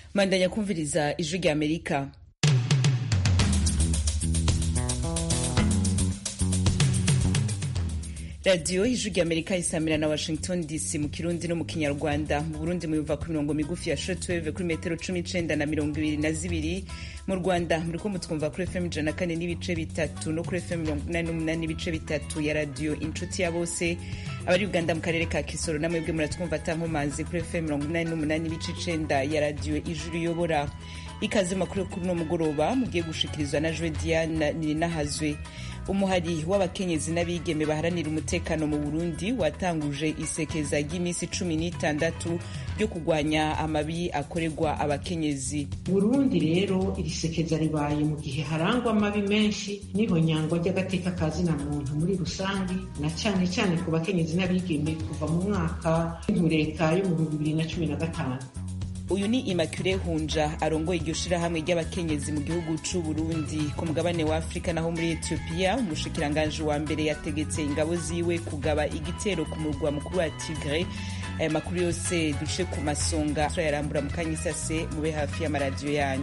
mandanya kumviriza ijwi rya amerika radiyo ijwi rya amerika isamira na washington dc mu kirundi no mu kinyarwanda mu burundi muyumva ku mirongo migufi ya shortwave kuri metero cumi n'icenda na mirongo ibiri na zibiri mu rwanda muriko mutwumva kuri fm ijana na kane n'ibice bitatu no kuri fm mirongo inani n'umunani n'ibice bitatu ya radiyo inshuti ya bose abari uganda mu karere ka kisoro namwebwe muratwumva atankomazi kuri fm mirongo inani n'umunani n'ibice icenda ya radiyo ijuru riyobora ikaze makuru kuri uno mugoroba mugiye gushikirizwa na jwe diana nirinahazwe umuhari w'abakenyezi n'abigeme baharanira umutekano mu burundi watanguje isekeza ry'iminsi cumi n'itandatu ryo kurwanya amabi akorerwa abakenyezi burundi rero iri sekeza ribaye mu gihe harangwa amabi menshi n'ihonyangwa ry'agateka ka zina muntu muri rusange na cyane cyane ku bakenyezi n'abigeme kuva mu mwaka w'intureka yo mu bihumbi bibiri na cumi na gatanu uyu ni immaculee hunja arongoye iryo shirahamwe ry'abakenyezi mu gihugu c'u burundi ku mugabane wa afurika naho muri etiyopiya umushikiranganji wa mbere yategetse ingabo ziwe kugaba igitero ku murwa mukuru wa tigre aya makuru yose duce ku masonga turayarambura mu kanya isase mube hafi y'amaradiyo yanyu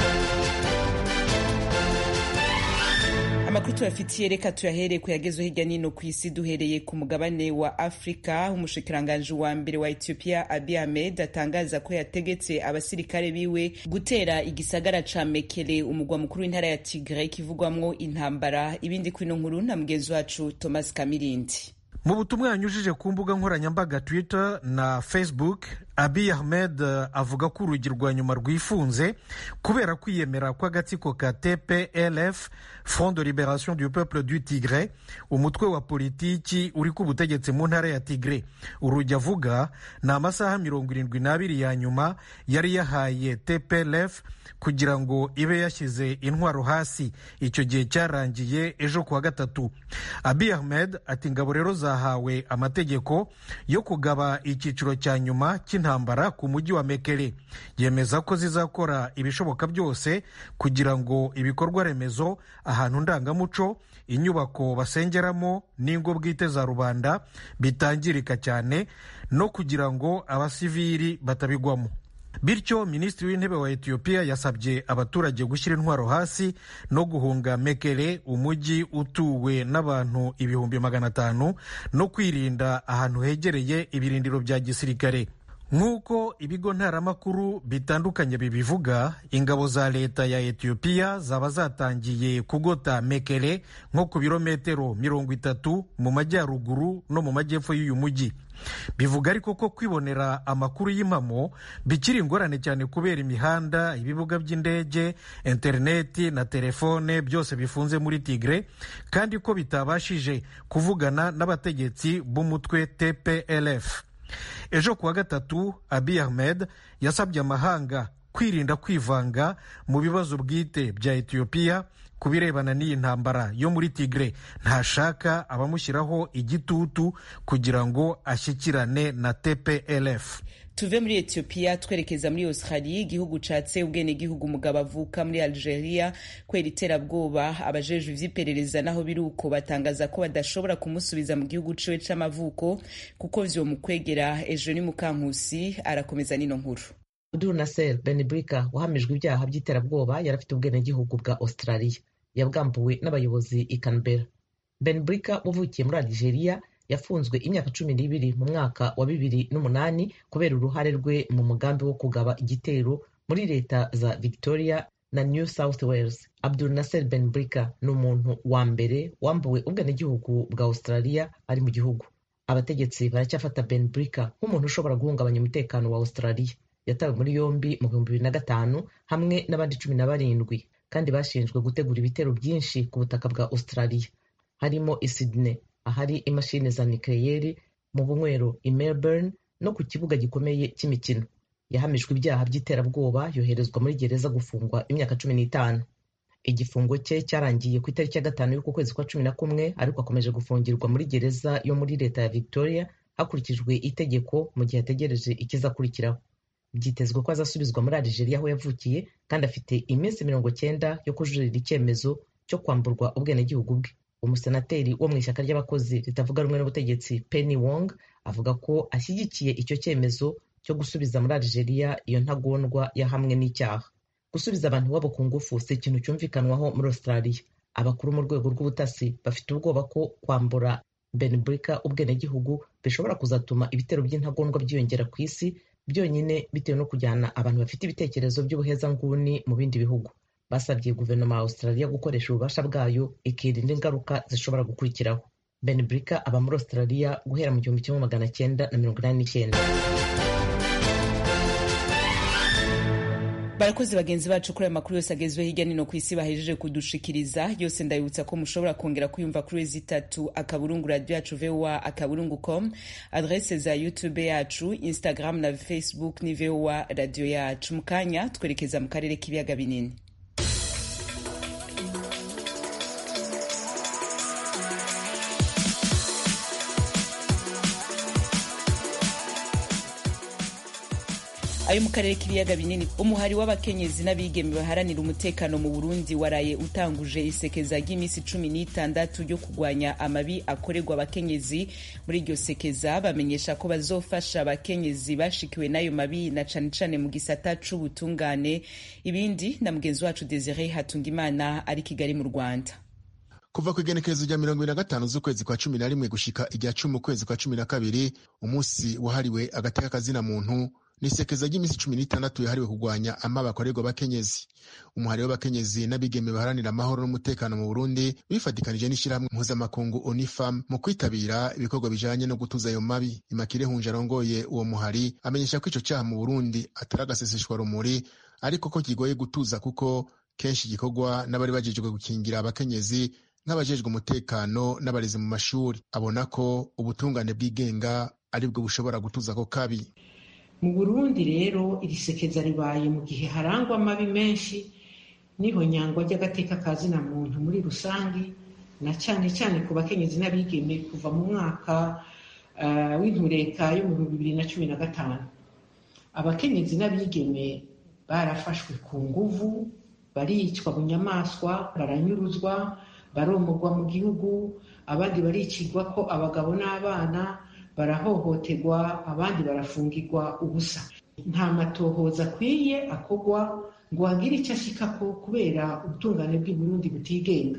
amakuru tuyafitiye reka tuyahere ku yagezwe hirya nino ku isi duhereye ku mugabane wa afurika umushikiranganji wa mbere wa ethiopia abi ahmed atangaza ko yategetse abasirikare biwe gutera igisagara ca mekele umugwa mukuru w'intara ya tigre kivugwamwo intambara ibindi kwino nkuru na mugenzi wacu thomas kamirindi mu butumwa yanyujije ku mbuga nkoranyambaga twitter na facebook abi ahmed avuga ko urugi rwa nyuma rwifunze kubera kwiyemera kw'agatsiko ka tplf front de liberation du peuple du tigre umutwe wa politiki uri ku butegetsi mu ntara ya tigre urugi avuga ni amasaha mirongo irindwi n'abiri ya nyuma yari yahaye tplf kugira ngo ibe yashyize intwaro hasi icyo gihe cyarangiye ejo kuwa gatatu abi ahmed ati ingabo rero zahawe amategeko yo kugaba icyiciro cya nyuma cy'intambara ku mujyi wa mekele yemeza ko zizakora ibishoboka byose kugira ngo ibikorwa remezo ahantu ndangamuco inyubako basengeramo n'ingo bwite za rubanda bitangirika cyane no kugira ngo abasivili batabigwamo bityo minisitiri w'intebe wa etiyopiya yasabye abaturage gushyira intwaro hasi no guhunga mekele umujyi utuwe n'abantu ibihumbi magana atanu no kwirinda ahantu hegereye ibirindiro bya gisirikare nk'uko ibigo ntaramakuru bitandukanye bibivuga ingabo za leta ya etiyopiya zaba zatangiye kugota mekele nko ku birometero mirongo itatu mu majyaruguru no mu majyepfo y'uyu mujyi bivuga ariko ko kwibonera amakuru y'impamo bikiri ingorane cyane kubera imihanda ibibuga by'indege interineti na telefone byose bifunze muri tigre kandi ko bitabashije kuvugana n'abategetsi b'umutwe tplf ejo kuwa gatatu abi ahmed yasabye amahanga kwirinda kwivanga mu bibazo bwite bya etiyopiya ku birebana n'iyi ntambara yo muri tigre ntashaka abamushyiraho igitutu kugira ngo ashyikirane na tplf tuve muri etiyopiya twerekeza muri australia igihugu catse ubwenegihugu umugabo avuka muri algeria kwera iterabwoba abajejwe ivy'iperereza naho biri uko batangaza ko badashobora kumusubiza mu gihugu ciwe c'amavuko kuko vyomukwegera ejo ni mukankusi arakomeza nino nkuru abdul nasser benbrika wahamijwe ibyaha by'iterabwoba yari afite ubwenegihugu bwa australia yabwambuwe n'abayobozi i canberra benbrika wavukiye muri algeria yafunzwe imyaka cumi n'ibiri mu mwaka wa bibiri n'umunani kubera uruhare rwe mu mugambi wo kugaba igitero muri leta za victoria na new south wales abdul nasser benbrika ni umuntu wa mbere wambuwe ubwenegihugu bwa australia ari mu gihugu abategetsi baracyafata benbrika nk'umuntu ushobora guhungabanya umutekano wa australia yatawe muri yombi mu bihumbi bibiri na gatanu hamwe n'abandi cumi na barindwi kandi bashinjwe gutegura ibitero byinshi ku butaka bwa australia harimo i sydney ahari imashini za nikeleyeri mu bunywero i melbourne no ku kibuga gikomeye cy'imikino yahamijwe ibyaha by'iterabwoba yoherezwa muri gereza gufungwa imyaka cumi n'itanu igifungo cye cyarangiye ku itariki ya gatanu y'uku kwezi kwa cumi na kumwe ariko akomeje gufungirwa muri gereza yo muri leta ya victoria hakurikijwe itegeko mu gihe ategereje ikizakurikiraho byitezwe ko azasubizwa muri Algeria aho yavukiye kandi afite iminsi mirongo cyenda yo kujuririra icyemezo cyo kwamburwa ubwenegihugu bwe umusenateri wo mu ishyaka ry'abakozi ritavuga rumwe n'ubutegetsi Penny Wong avuga ko ashyigikiye icyo cyemezo cyo gusubiza muri Algeria iyo ntagondwa yahamwe n'icyaha gusubiza abantu iwabo ku ngufu si ikintu cyumvikanwaho muri Australia abakuru mu rwego rw'ubutasi bafite ubwoba ko kwambura Benbrika ubwenegihugu bishobora kuzatuma ibitero by'intagondwa byiyongera ku isi byonyine bitewe no kujyana abantu bafite ibitekerezo by'ubuhezanguni mu bindi bihugu basabye guverinoma ya Australia gukoresha ububasha bwayo ikirinda ingaruka zishobora gukurikiraho Benbrika aba muri Australia guhera mu gihumbi kimwe magana cyenda na mirongo inani n'icyenda barakoze bagenzi bacu kuri ayo makuru yose agezweho hirya no hino ku isi bahejeje kudushikiriza yose ndabibutsa ko mushobora kongera kuyumva kuri wezi itatu akaburungu radio yacu voa akaburungu com adrese za youtube yacu instagram na facebook ni voa radio yacu mu kanya twerekeza mu karere k'ibiyaga binini ayo mu karere k'ibiyaga binini umuhari w'abakenyezi n'abigeme baharanira umutekano mu burundi waraye utanguje isekeza ry'iminsi cumi n'itandatu ryo kurwanya amabi akorerwa abakenyezi muri iryo sekeza bamenyesha ko bazofasha abakenyezi bashikiwe n'ayo mabi na cane cane mu gisata c'ubutungane ibindi na mugenzi wacu desire hatungimana ari kigali mu rwanda kuva ku igenekerezo rya mirongo ibiri na gatanu z'ukwezi kwa cumi na rimwe gushika irya cumi ukwezi kwa cumi na kabiri umunsi wahariwe agateka kazina muntu ni isekeza ry'iminsi cumi n'itandatu yahariwe kurwanya amabi akorerwa abakenyezi umuhari w'abakenyezi n'abigeme baharanira amahoro n'umutekano mu burundi bifatikanije n'ishyirahamwe mpuzamakungu unifam mu kwitabira ibikorwa bijanye no gutuza ayo mabi imakire hunje arongoye uwo muhari amenyesha ko ico caha mu burundi atari agaseseshwa rumuri ariko ko kigoye gutuza kuko kenshi gikorwa n'abari bajejwe gukingira abakenyezi nk'abajejwe umutekano n'abarezi mu mashuri abona ko ubutungane bwigenga aribwo bushobora gutuza ako kabi mu burundi rero iri sekeza ribaye mu gihe harangwa amabi menshi niho nyangwa ry'agateka ka zina muntu muri rusange na cyane cyane ku bakenyezi n'abigeme kuva mu mwaka uh, w'intureka yo mu bihumbi bibiri na cumi na gatanu abakenyezi n'abigeme barafashwe ku nguvu baricwa mu nyamaswa baranyuruzwa baromorwa mu gihugu abandi baricirwa ko abagabo n'abana barahohoterwa abandi barafungirwa ubusa nta matohoza akwiye akorwa ngo hagire icyo ashikako kubera ubutungane bw'i Burundi butigenga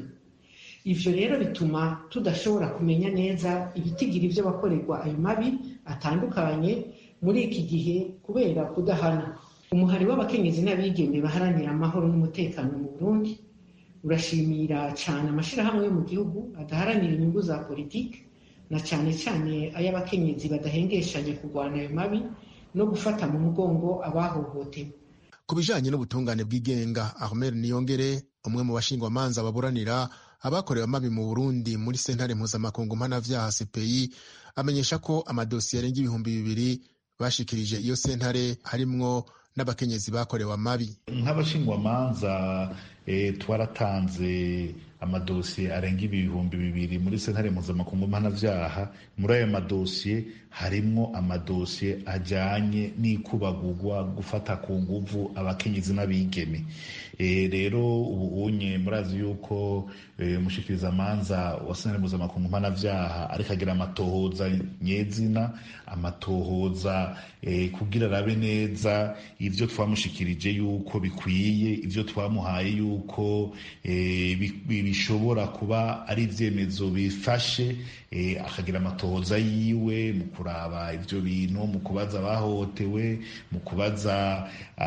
ivyo rero bituma tudashobora kumenya neza ibitigira ivyo bakorerwa ayo mabi atandukanye muri iki gihe kubera kudahana umuhari w'abakenyezi n'abigeme baharanira amahoro n'umutekano mu Burundi urashimira cyane amashirahamwe yo mu gihugu adaharanira inyungu za politiki na cyane cyane ay'abakenyezi badahengeshanya kurwana ayo mabi no gufata mu mugongo abahohotewe ku bijanye n'ubutungane bw'igenga ahmed niyongere umwe mu bashingwamanza baburanira abakorewe amabi mu burundi muri sentare mpuzamakungu mpanavyaha cpi amenyesha ko amadosiye arenga ibihumbi bibiri bashikirije iyo sentare harimwo n'abakenyezi bakorewe amabi nk'abashingwamanza e, twaratanze amadosiye arenga ibihumbi bibiri muri sentare mpuzamakungu mpanavyaha muri ayo madosiye harimwo amadosiye ajanye n'ikubagurwa gufata ku nguvu abakenyezi n'abigeme e, rero ubu unye murazi yuko umushikirizamanza e, wa sentare mpuzamakungu mpanavyaha ariko agira amatohoza nyezina amatohoza e, kugira arabe neza ivyo twamushikirije yuko bikwiye ivyo twamuhaye yuko e, bishobora kuba ari ivyemezo bifashe e, akagira amatohoza yiwe mu kuraba ivyo bintu mu kubaza abahohotewe mu kubaza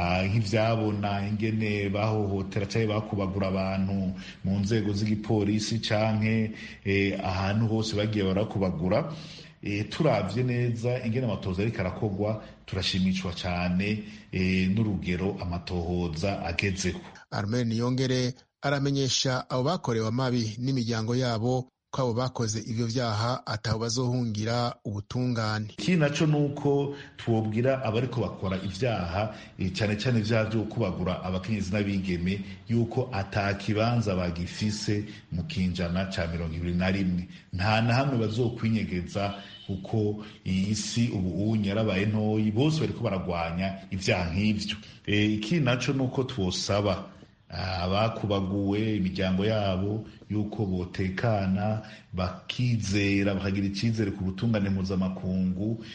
nk'ivyabona ingene bahohotera canke bakubagura abantu mu nzego z'igipolisi canke e, ahantu hose bagiye barakubagura e, turavye neza ingene amatohoza ariko arakorwa turashimishwa cane e, n'urugero amatohoza agezeho armen niyongere aramenyesha abo bakorewe amabi n'imiryango yabo ko abo bakoze ivyo vyaha ataho bazohungira ubutungane ikindi naco nuko twobwira abariko bakora ivyaha cane cane ivyaha vyo kubagura abakenyezi n'abigeme yuko ata kibanza bagifise mu kinjana ca mirongo ibiri na rimwe nta na hamwe bazokwinyegeza kuko iyi si ubu unye yarabaye ntoyi bose bariko baragwanya ivyaha nk'ivyo ikindi naco nuko twosaba abakubaguwe imiryango yabo yuko botekana bakizera bakagira icyizere ku butungane mpuzamakungu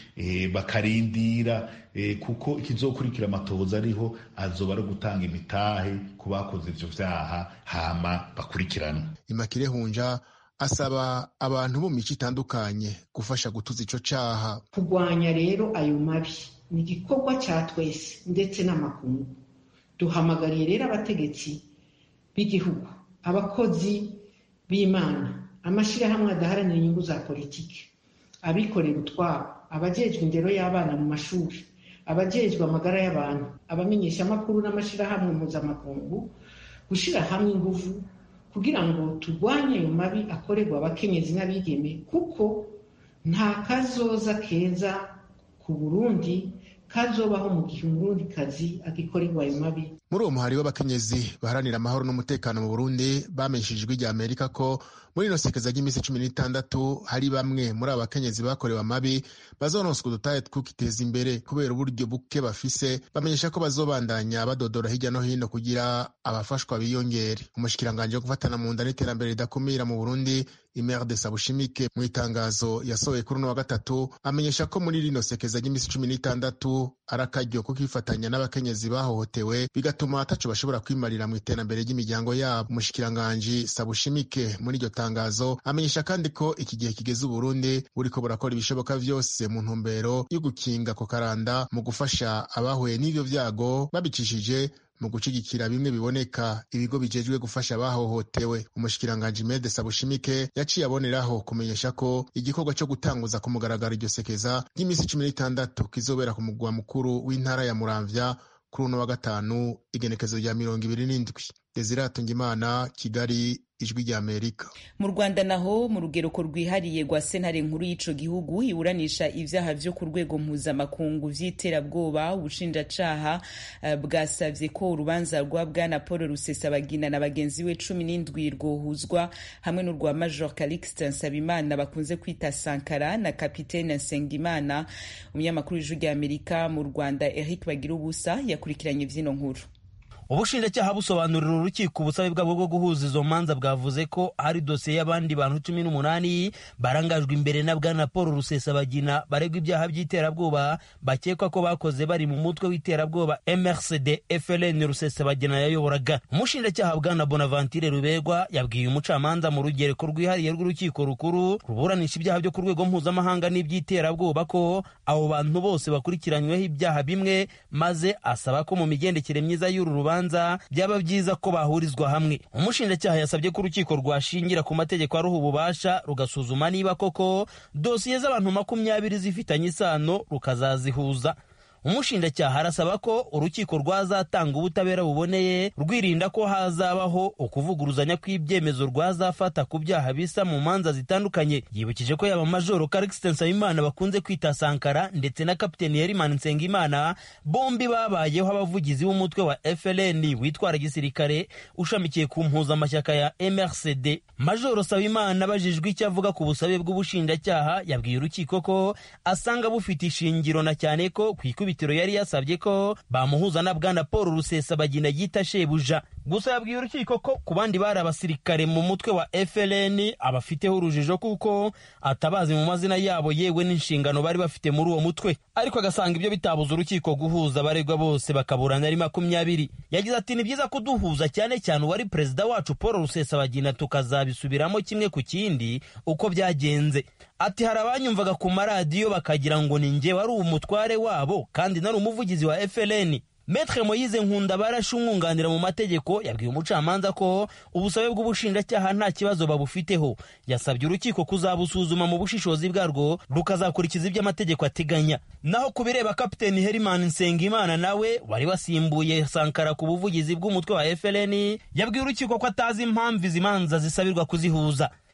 bakarindira kuko ikizokurikira amatohoza ariho azoba ari gutanga imitahe ku bakoze ivyo vyaha hama bakurikiranwa imakire hunja asaba abantu bo mu mico itandukanye gufasha gutuza ico caha kurwanya rero ayo mabi ni igikorwa ca twese ndetse n'amakungu duhamagariye rero abategetsi b'igihugu abakozi b'imana amashyirahamwe adaharanira inyungu za politiki abikorera utwabo abajejwe indero y'abana mu mashuri abajejwe amagara y'abantu abamenyeshamakuru n'amashyirahamwe mpuzamakungu gushyira hamwe ingufu kugira ngo turwanye ayo mabi akorerwa abakenyezi n'abigeme kuko nta kazoza keza ku burundi kazobaho mu gihe umurundikazi agikorerwa ayo mabi muri uwo muhari w'abakenyezi baharanira amahoro n'umutekano mu burundi bamenyesheje ijwi rya amerika ko muri ino sekeza ry'iminsi cumi n'itandatu hari bamwe muri abo bakenyezi bakorewe amabi bazononswa udutahe tw'ukiteza imbere kubera uburyo buke bafise bamenyesha ko bazobandanya badodora hirya no hino kugira abafashwa biyongere umushikiranganji wo gufatana mu nda n'iterambere ridakumira mu burundi imerde sabushimike mu itangazo yasohoye kuri uno wa gatatu amenyesha ko muri rino sekeza ry'iminsi cumi n'itandatu ari akaryo ko kwifatanya n'abakenyezi bahohotewe bigatuma ataco bashobora kwimarira mu iterambere ry'imiryango yabo umushikiranganji sabushimike muri iryo tangazo amenyesha kandi ko iki gihe kigeze uburundi buriko burakora ibishoboka vyose mu ntumbero yo gukinga ko karanda mu gufasha abahuye n'ivyo vyago babicishije mu gushigikira bimwe biboneka ibigo bijejwe gufasha abahohotewe umushikiranganji mede sabushimike yaciye aboneraho kumenyesha ko igikorwa cyo gutanguza ku mugaragaro iryo sekeza ry'iminsi cumi n'itandatu kizobera ku mugwa mukuru w'intara ya muramvya kuri uno wa gatanu igenekezo rya mirongo ibiri n'indwi desire hatungimana kigali ijwi rya amerika mu rwanda naho mu rugereko rwihariye rwa sentare nkuru y'ico gihugu iburanisha ivyaha vyo ku rwego mpuzamakungu vy'iterabwoba ubushinjacaha uh, bwasavye ko urubanza rwa bwana paul rusesabagina na bagenzi we cumi n'indwi rwohuzwa hamwe n'urwa major calixte nsabimana bakunze kwita sankara na kapitene nsengimana umunyamakuru w'ijwi rya amerika mu rwanda eric bagira ubusa yakurikiranye vy'ino nkuru ubushinjacyaha busobanurira urukiko ubusabe bwabo bwo guhuza izo manza bwavuze ko hari dosiye y'abandi bantu cumi n'umunani barangajwe imbere na bwana paul rusesabagina baregwa ibyaha by'iterabwoba bakekwa ko bakoze bari mu mutwe w'iterabwoba mrcd fln rusesabagina yayoboraga umushinjacyaha bwana bonaventure ruberwa yabwiye umucamanza mu rugereko rwihariye rw'urukiko rukuru ruburanisha ibyaha byo ku rwego mpuzamahanga n'iby'iterabwoba ko abo bantu bose bakurikiranyweho ibyaha bimwe maze asaba ko mu migendekere myiza y'uru rubanza byaba byiza ko bahurizwa hamwe umushinjacyaha yasabye ko urukiko rwashingira ku mategeko aruha ububasha rugasuzuma niba koko dosiye z'abantu makumyabiri zifitanye isano rukazazihuza umushinjacyaha arasaba ko urukiko rwazatanga ubutabera buboneye rwirinda ko hazabaho ukuvuguruzanya kw'ibyemezo rwazafata ku byaha bisa mu manza zitandukanye yibukije ko yaba majoro karikisite nsabimana bakunze kwita sankara ndetse na kapiteni herimani nsengimana bombi babayeho abavugizi b'umutwe wa fln witwara gisirikare ushamikiye ku mpuzamashyaka ya mrcd majoro sabimana abajijwe icyo avuga ku busabe bw'ubushinjacyaha yabwiye urukiko ko asanga bufite ishingiro na cyane ko ku ikubitiro yari yasabye ko bamuhuza na bwana paul rusesabagina yita shebuja gusa yabwiye urukiko ko ku bandi bari abasirikare mu mutwe wa fln abafiteho urujijo kuko atabazi mu mazina yabo yewe n'inshingano bari bafite muri uwo mutwe ariko agasanga ibyo bitabuza urukiko guhuza abaregwa bose bakaburana ari makumyabiri yagize ati ni byiza kuduhuza cyane cyane uwari perezida wacu paul rusesabagina tukazabisubiramo kimwe ku kindi uko byagenze ati hari abanyumvaga ku maradiyo bakagira ngo ni njye wari umutware wabo kandi nari umuvugizi wa fln Metre Moyize Nkunda barashe umwunganira mu mategeko yabwiye umucamanza ko ubusabe bw'ubushinjacyaha nta kibazo babufiteho yasabye urukiko kuzabusuzuma mu bushishozi bwarwo rukazakurikiza ibyo amategeko ateganya naho ku bireba kapiteni Herimani Nsengimana nawe wari wasimbuye Sankara ku buvugizi bw'umutwe wa FLN yabwiye urukiko ko atazi impamvu izi manza zisabirwa kuzihuza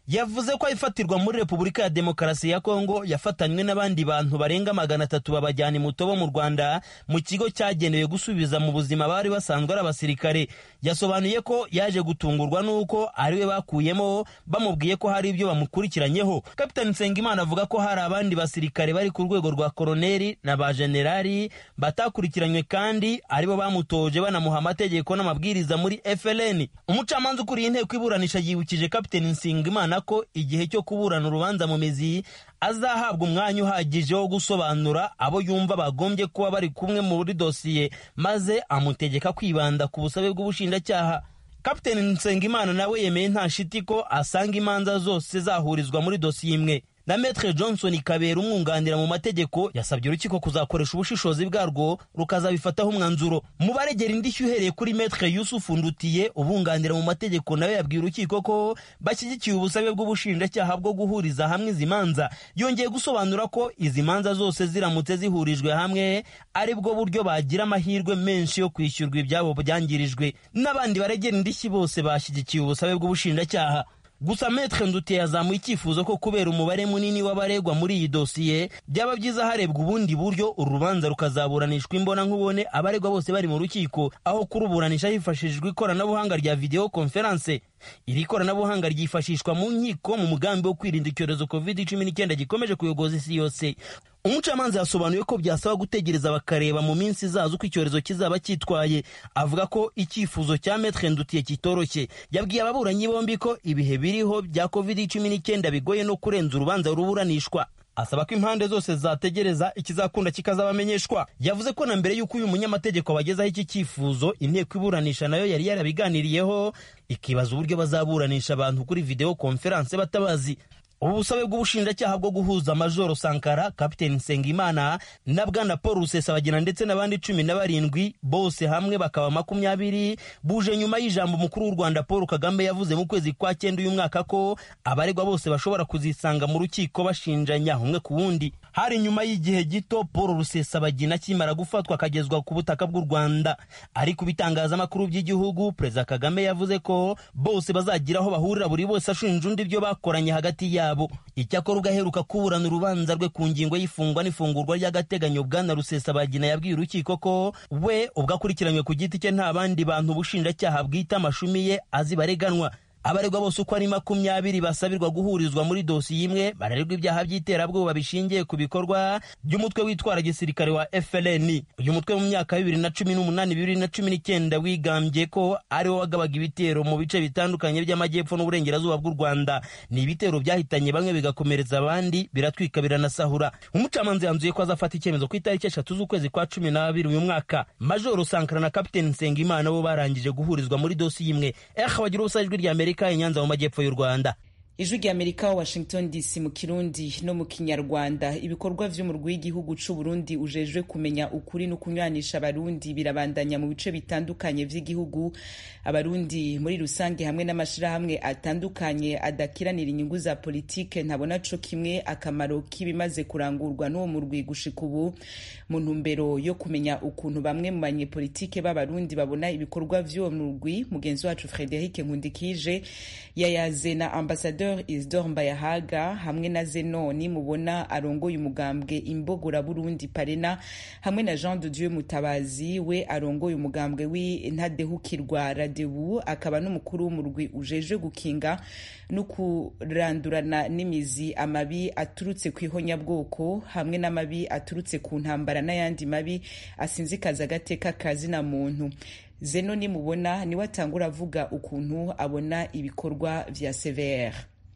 yavuze ko ifatirwa muri repubulika ya demokarasi ya kongo yafatanywe n'abandi bantu barenga magana atatu babajyana imutobo mu rwanda mu kigo cyagenewe gusubiza mu buzima bari basanzwe ari abasirikare yasobanuye ko yaje gutungurwa n'uko ariwe bakuyemo bamubwiye ko hari ibyo bamukurikiranyeho kapitani nsengimana avuga ko hari abandi basirikare bari ku rwego rwa koroneri na ba generali batakurikiranywe kandi aribo bamutoje banamuha amategeko n'amabwiriza muri FLN umucamanza ukuriye inteko iburanisha yibukije kapiteni nsengimana ko igihe cyo kuburana urubanza mu mizi azahabwa umwanya uhagije wo gusobanura abo yumva bagombye kuba bari kumwe muri dosiye maze amutegeka kwibanda ku busabe bw'ubushinjacyaha kapiteni nsengimana nawe yemeye nta shiti ko asanga imanza zose zahurizwa muri dosiye imwe na metre johnson kabera umwunganira mu mategeko yasabye urukiko kuzakoresha ubushishozi bwarwo rukazabifataho umwanzuro mu baregera indishyi uhereye kuri metre yusufu ndutiye ubunganira mu mategeko nawe yabwiye urukiko ko bashyigikiye ubusabe bw'ubushinjacyaha bwo guhuriza hamwe izi manza yongeye gusobanura ko izi manza zose ziramutse zihurijwe hamwe ari bwo buryo bagira amahirwe menshi yo kwishyurwa ibyabo byangirijwe n'abandi baregera indishyi bose bashyigikiye ubusabe bw'ubushinjacyaha gusa metre ndutiye yazamuye icyifuzo ko kubera umubare munini w'abaregwa muri iyi dosiye byaba byiza harebwa ubundi buryo uru rubanza rukazaburanishwa imbona nkubone abaregwa bose bari mu rukiko aho kuruburanisha hifashishijwe ikoranabuhanga rya video conference iri koranabuhanga ryifashishwa mu nkiko mu mugambi wo kwirinda icyorezo covid cumi n'icyenda gikomeje kuyogoza isi yose umucamanza yasobanuye ko byasaba gutegereza bakareba mu minsi izaza uko icyorezo kizaba cyitwaye avuga ko icyifuzo cya metre ndutiye kitoroshye yabwiye ababuranyi bombi ko ibihe biriho bya covid cumi n'icyenda bigoye no kurenza urubanza ruburanishwa asaba ko impande zose zategereza ikizakunda kikazabamenyeshwa yavuze ko na mbere y'uko uyu munyamategeko abagezaho iki cyifuzo inteko iburanisha nayo yari yarabiganiriyeho ikibaza uburyo bazaburanisha abantu kuri video conference batabazi ubu busabe bw'ubushinjacyaha bwo guhuza majoro sankara kapiteni nsengimana na bwana paul rusesabagina ndetse n'abandi cumi na barindwi bose hamwe bakaba makumyabiri buje nyuma y'ijambo umukuru w'u rwanda paul kagame yavuze mu kwezi kwa cyenda uyu mwaka ko abaregwa bose bashobora kuzisanga mu rukiko bashinjanya umwe ku wundi hari nyuma y'igihe gito paul rusesabagina akimara gufatwa akagezwa ku butaka bw'u rwanda ariko ibitangazamakuru by'igihugu perezida kagame yavuze ko bose bazagira aho bahurira buri wese ashinja undi ibyo bakoranye hagati yabo yabo icyakora ubwo aheruka kuburana urubanza rwe ku ngingo y'ifungwa n'ifungurwa ry'agateganyo bwana rusesabagina yabwiye urukiko ko we ubwo akurikiranywe ku giti cye nta bandi bantu ubushinjacyaha bwita amashumi ye azi bareganwa abaregwa bose uko ari makumyabiri basabirwa guhurizwa muri dosiye imwe barererwa ibyaha by'iterabwoba bishingiye ku bikorwa by'umutwe witwara gisirikare wa FLN uyu mutwe mu myaka ya bibiri na cumi n'umunani bibiri na cumi n'icyenda wigambye ko ariwo wagabaga ibitero mu bice bitandukanye by'amajyepfo n'uburengerazuba bw'u Rwanda ni ibitero byahitanye bamwe bigakomereza abandi biratwika biranasahura umucamanza yanzuye ko azafata icyemezo ku itariki eshatu z'ukwezi kwa cumi n'abiri uyu mwaka majoro sankara na kapiteni nsengimana bo barangije guhurizwa muri dosiye imwe eh bagira ubusa ijwi rya amerika i nyanza mu majyepfo y'u rwanda ijwi rya amerika washington dc mu kirundi no mu kinyarwanda ibikorwa vy'umurwi w'igihugu c'uburundi ujejwe kumenya ukuri no kunywanisha abarundi birabandanya mu bice bitandukanye vy'igihugu abarundi muri rusange hamwe n'amashirahamwe atandukanye adakiranira inyungu za politike ntabona co kimwe akamaro k'ibimaze kurangurwa n'uwo murwi gushika ubu mu ntumbero yo kumenya ukuntu bamwe mu banyepolitike b'abarundi babona ibikorwa vy'uwo murwi mugenzi wacu frederic nkundikije yayaze na ambasadeur Isidore Mbayahaga hamwe na Zenoni mubona arongoye umugambwe imbogora Burundi Parena hamwe na Jean de Dieu Mutabazi we arongoye umugambwe w'intadehukirwa Radebu akaba n'umukuru w'umurwi ujeje gukinga no kurandurana n'imizi amabi aturutse ku ihonyabwoko hamwe n'amabi aturutse ku ntambara n'ayandi mabi asinzikaza agateka kazina muntu zeno nimubona niwe atangura avuga ukuntu abona ibikorwa vya CVR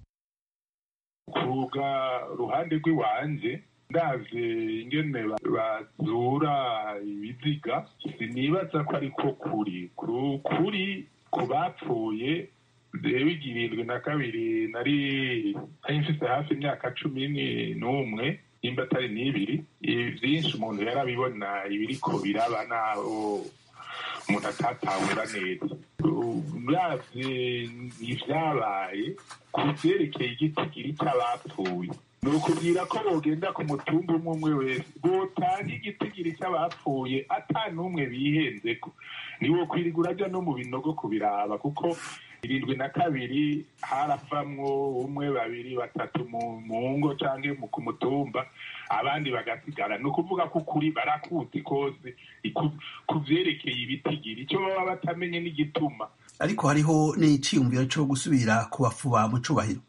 kuga ruhande rw'iwanje ndaje ingene bazura ibiziga sinibaza ko ariko kuri kuri ku bapfuye rero irindwi na kabiri nari nari mfite hafi imyaka cumi n'umwe nimba atari n'ibiri byinshi umuntu yarabibona ibiriko biraba naho umuntu atatahura neza uravye ivyabaye ku vyerekeye igitigiri c'abapfuye ni ukubwira ko bogenda ku mutumba umwe umwe wese botanga igitigiri c'abapfuye ata n'umwe bihenzeko niwo kwirirwa uraja no mu binogo kubiraba kuko irindwi na kabiri haravamwo umwe babiri batatu mu ngo cyangwa ku mutumba abandi bagasigara ni ukuvuga ko ukuri barakuzi kose ku byerekeye ibitigiri icyo baba batamenye n'igituma ariko hariho n'iciyumviro cyo gusubira kubafuba mu cubahiro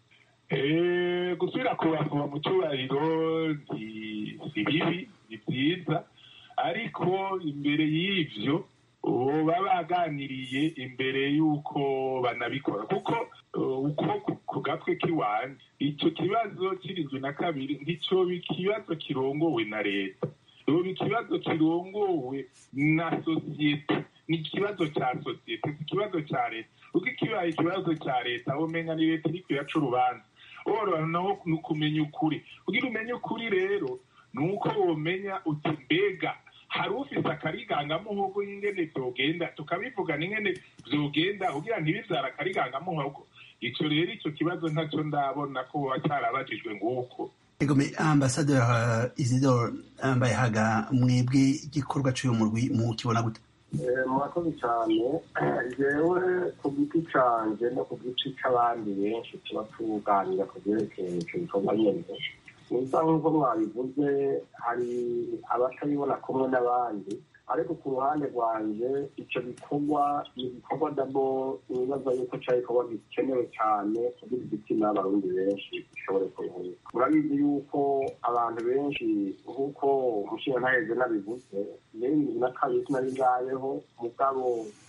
gusubira kubafuba mu cyubahiro si bibi ni byiza ariko imbere y'ibyo baba baganiriye imbere y'uko banabikora kuko uko ku gatwe k'iwanjye icyo kibazo kirizwe na kabiri nticyo ikibazo kirongowe na leta ubu ikibazo kirongowe na sosiyete ni ikibazo cya sosiyete si ikibazo cya leta kuko ikibaye ikibazo cya leta umenya ni leta iri kuyaca urubanza woroha naho ni ukumenya ukuri kugira umenye ukuri rero ni uko womenya uti mbega hari ufite akarigangamuhogo y'ingene byogenda tukabivugana ingene byogenda kugira ngo ntibibyara akarigangamuhogo icyo rero icyo kibazo ntacyo ndabona ko buba cyarabajijwe nguko egome ambasaderi isidore mbayehaga mwebwe igikorwa cy'uyu murwi mukibona gute murakoze cyane jewe ku giti canje no ku giti c'abandi benshi tuba tuganira ku byerekeye icyo gikorwa nyene nisa nk'uko mwabivuze hari abatabibona kumwe n'abandi ariko ku ruhande rwanje icyo gikorwa ni igikorwa dabo nibaza yuko cya gikorwa gikenewe cyane kugira igitsina y'abarundi benshi gishobore kuruhuka murabizi yuko abantu benshi nk'uko umushinga ntaheze nabivuze bibiri na kabiri sinari ngayeho mugabo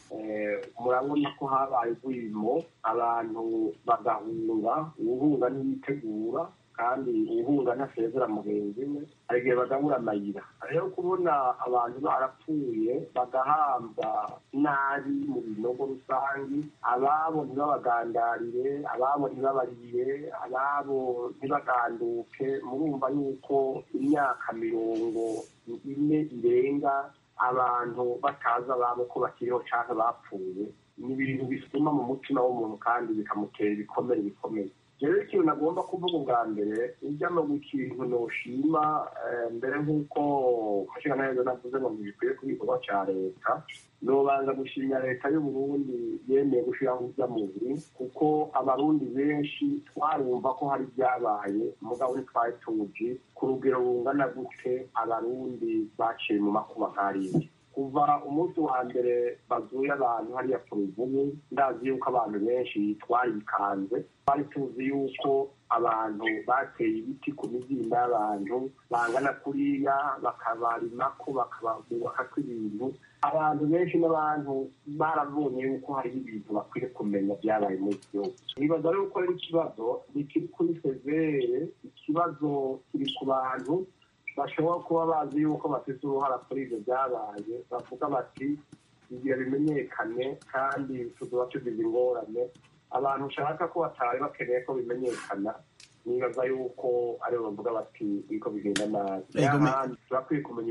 murabona ko habaye urwimo abantu bagahunga uwuhunga ntiyitegura kandi uwuhunga ntasezera mugenzi we hari igihe bagabura amayira rero kubona abantu barapfuye bagahambwa nabi mu binogo rusange ababo ntibabagandarire ababo ntibabarire ababo ntibaganduke murumva yuko imyaka mirongo ine irenga abantu batazi ababo ko bakiriho cyangwa bapfuye ni ibintu bisuma mu mutima w'umuntu kandi bikamutera ibikomere bikomeye rero ikintu nagomba kuvuga ubwa mbere ujya no ikintu noshima mbere nk'uko umushinga neza navuze ngo ntibikwiye ku gikorwa cya leta nobanza gushimira leta y'uburundi yemeye gushyiraho ujya mubiri kuko abarundi benshi twarumva ko hari ibyabaye mugabo ntitwari tuzi ku rugero rungana gute abarundi baciye mu makuba nk'ariya kuva umunsi wa mbere bazuye abantu hariya ku ruvubu ndazi yuko abantu benshi twarikanze twari tuzi yuko abantu bateye ibiti ku mizinda y'abantu bangana kuriya bakabarimako bakabubakako ibintu abantu benshi n'abantu barabonye yuko hariho ibintu bakwiye kumenya byabaye muri iki gihugu nibaza rero ko ari ikibazo ntikiri kuri severe ikibazo kiri ku bantu bashobora kuba bazi yuko bafite uruhara kuri ibyo byabaye bavuga bati igihe bimenyekane kandi tuzuba tugize ingorane abantu ushaka ko batari bakeneye ko bimenyekana nibaza yuko aribo bavuga bati biko bigenda nabi turakwiye kumenya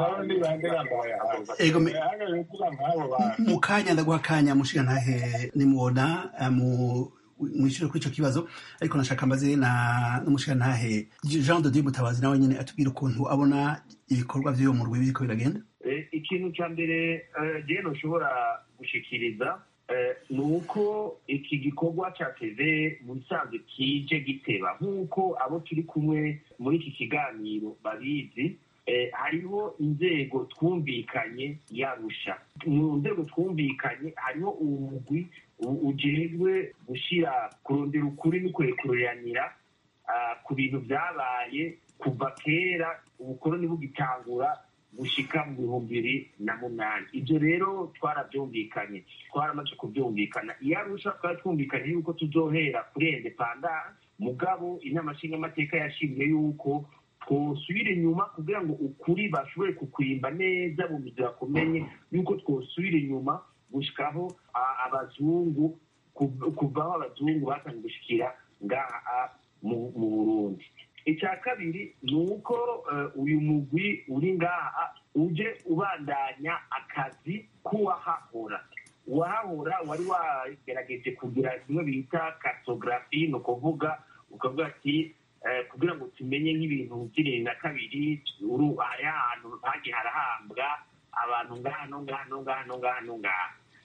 ibyabaye mu kanya ndaguha akanya mushiga ntahe nimubona mwishyure kuri icyo kibazo ariko nashaka mbaze na n'umushiga ntahe jean de dieu mutabazi nawe nyine atubwira ukuntu abona ibikorwa by'uwo murwi biriko biragenda ikintu cya mbere jewe ntushobora gushikiriza ni uko iki gikorwa cyateze mu bisanzwe kije giteba nk'uko abo turi kumwe muri iki kiganiro babizi hariho inzego twumvikanye yarusha mu nzego twumvikanye hariho umugwi ujejwe gushyira kurondera ukuri no kurekuranira ku bintu byabaye kuva kera ubukoroni bugitangura gushika mu bihumbi bibiri na munani ibyo rero twarabyumvikanye twaramaze kubyumvikana iyo arusha twari twumvikanye yuko tuzohera kuri independance mugabo inama nshingamateka yashimye yuko twosubira inyuma kugira ngo ukuri bashobore kukwimba neza mu mizi bakumenye yuko twosubira inyuma gushikaho abazungu kuvaho abazungu batangiye gushikira ngaha mu burundi icya kabiri ni uko uyu mugwi uri ngaha uje ubandanya akazi k'uwahahora uwahahora wari wagerageje kugira kimwe bita kartogarafi ni ukuvuga ukavuga ati kugira ngo tumenye nk'ibintu by'irindwi na kabiri hari ahantu hagiye harahambwa abantu ngaha no ngaha no ngaha no ngaha no ngaha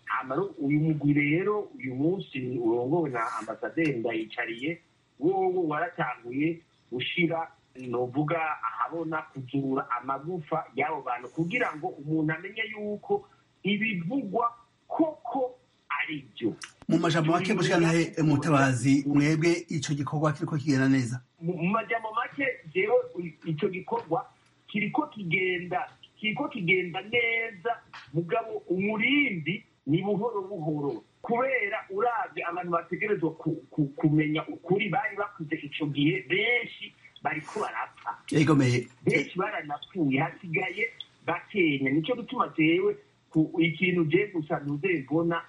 uyu mugwi rero uyu munsi urongowe na ambasaderi ndayicariye wowe waratanguye gushira novuga ahabona kuzura amagufa y'abo bantu kugira ngo umuntu amenye yuko ibivugwa koko ari byo mu majambo make mushikanahe mutabazi mwebwe ico gikorwa kiriko kigenda neza mu majambo make jewe ico gikorwa kiriko kigenda kiriko kigenda neza mugabo umurindi ni buhoro buhoro kubera uravye abantu bategerezwa kumenya ukuri bari bakuze ico gihe benshi bariko barapfa yegomeye benshi baranapfuye hasigaye bakenya nico gituma jewe ikintu je gusa ntuzembona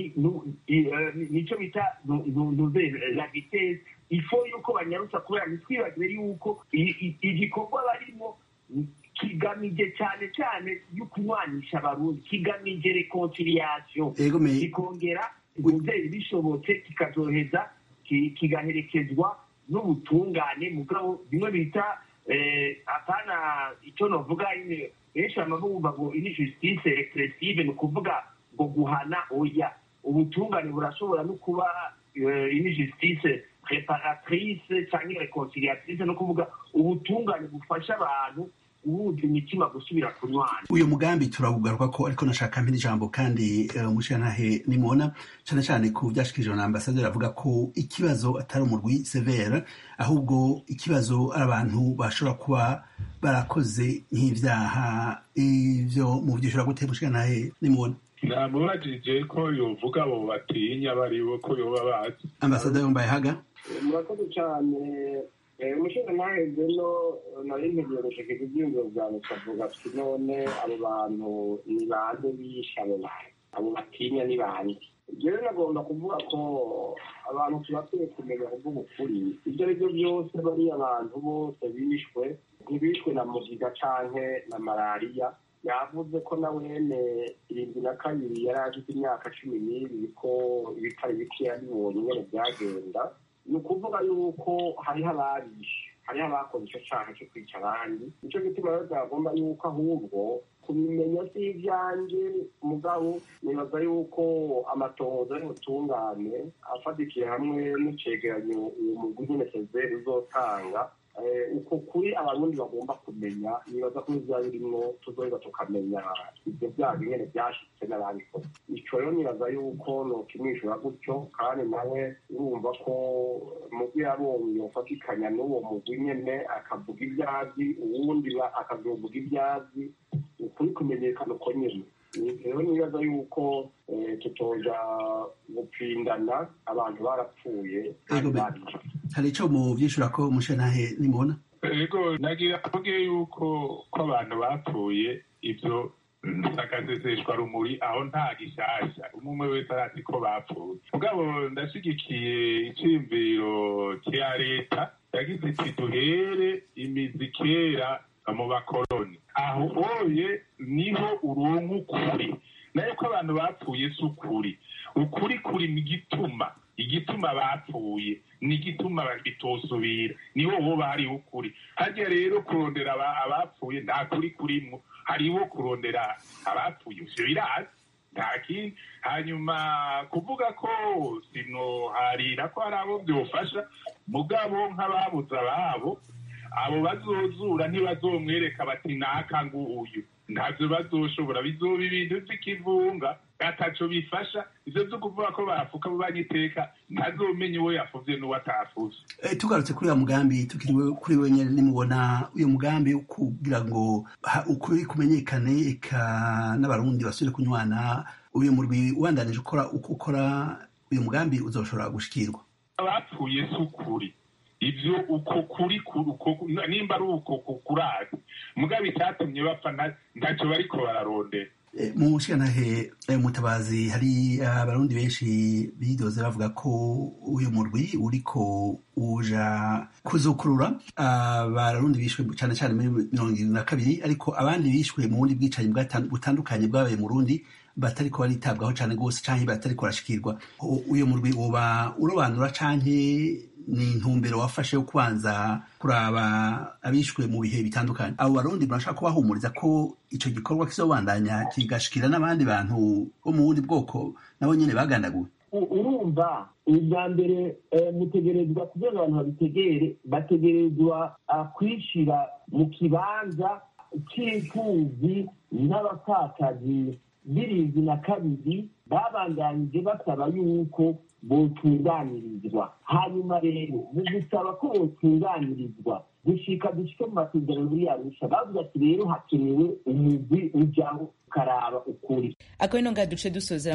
nico bita ntuze la vitesse ifo yuko banyarutsa kubera ntitwibagire yuko igikorwa barimo kigamije cyane cyane yo kunywanisha abarundi kigamije reconciliation kikongera umubyeyi bishobotse kikazoheza kigaherekezwa n'ubutungane mugabo bimwe bita apana icyo novuga benshi bamabumva ngo ini justice repressive ni ukuvuga ngo guhana oya ubutungane burashobora no kuba ini justice reparatrice cyangwa reconciliatrice no kuvuga ubutungane bufasha abantu guhuza imitima gusubira kunywana uyu mugambi turawugaruka ko ariko nashaka mpira ijambo kandi umushirantahe nimubona cyane cyane ku byashikirijwe na ambasaderi avuga ko ikibazo atari umurwi severe ahubwo ikibazo ari abantu bashobora kuba barakoze nk'ibyaha ivyo mu vyishura gute mushirantahe nimubona namubajije ko yovuga abo batinya baribo ko yoba bazi ambasaderi wambaye haga murakoze cyane umushinga ntaheze no nari ntegereje ko ibyiyumviro byanjye tukavuga tuti none abo bantu ni bande bishe abo bantu abo batinya ni bande rero nagomba kuvuga ko abantu tubakwiye kumenya kuvuga ukuri ibyo ari byo byose bariya abantu bose bishwe ntibishwe na mugiga canke na malariya yavuze ko na wene irindwi na kabiri yari afite imyaka cumi n'ibiri ko ibitari bikeya bibonye ingene byagenda ni ukuvuga yuko hariho ababishe hariho abakoze icyo cyaha cyo kwica abandi nicyo gituma rero byagomba yuko ahubwo kubimenya si ibyanjye mugabo nibaza yuko amatohoza y'ubutungane afatikiye hamwe n'icegeranyo uwo mugwi nyine sezeri uzotanga uko kuri abarundi bagomba kumenya nibaza ko bizaba birimwo tuzoheza tukamenya ibyo byaha nyene byashitse n'ababikoze ico rero nibaza yuko nokimwishura gutyo kandi nawe urumva ko mugwi yabonye yofatikanya n'uwo mugwi nyene akavuga ibyazi uwundi akazovuga ibyazi ukuri kumenyekana uko nyene rero nibaza yuko tutoja gupfindana abantu barapfuye hari ico mu vyishura ko umushantahe nimubona ego nagira avuge yuko ko abantu bapfuye ivyo sakazeseshwa rumuri aho nta gishasha umwe wese arazi ko bapfuye mugabo ndashigikiye iciyumviro cya leta yagize iti duhere imizi kera mu bakoroni aho oye niho uronka ukuri nayo ko abantu bapfuye si ukuri ukuri kuri mu gituma igituma bapfuye ni igituma bitosubira niho woba hariho ukuri harya rero kurondera abapfuye nta kuri kurimwo hariho kurondera abapfuye ivyo birazi nta kindi hanyuma kuvuga ko sinoharira ko hari abo byofasha mugabo nk'ababuze ababo abo bazozura ntibazomwereka bati naka nguyu ntabyo bazoshobora bizoba ibintu by'ikivunga ataco bifasha ivyo vyo kuvuga ko bafuka banyiteka ntazomenya uwo yafuvye n'uwo atafuze tugarutse kuri uyu mugambi tukiri kuri we nyene nimubona uyu mugambi kugira ngo ukuri kumenyekane eka n'abarundi basubire kunywana uyu murwi ubandanije ukora uko ukora uyu mugambi uzoshobora gushikirwa abapfuye si ukuri ivyo uko kuri nimba ari uko kurazi mugabo icyatumye bapfa ntacyo bariko bararondera mu nshingantahe mutabazi hari abarundi benshi bidoze bavuga ko uyu murwi uriko uja kuzukurura abarundi bishwe cyane cyane muri mirongo irindwi na kabiri ariko abandi bishwe mu bundi bwicanyi butandukanye bwabaye mu rundi batariko baritabwaho cyane rwose canke batariko barashikirwa uyu murwi woba urobanura canke ni intumbero wafashe yo kubanza kuraba abishwe mu bihe bitandukanye abo barundi murashaka kubahumuriza ko ico gikorwa kizobandanya kigashikira n'abandi bantu bo mu bundi bwoko nabo nyene bagandaguwe urumva ubwa mbere mutegerezwa kugira ngo abantu babitegere bategerezwa kwishira mu kibanza c'imfuvyi n'abapfakazi b'irindwi na kabiri babandanije basaba yuko botunganirizwa hanyuma rero mu gusaba ko botunganirizwa gushika dushike mu masezerano muri arusha bavuze ati rero hakenewe umugwi ujaho ukaraba ukuri akaba ino ngaha duce dusozera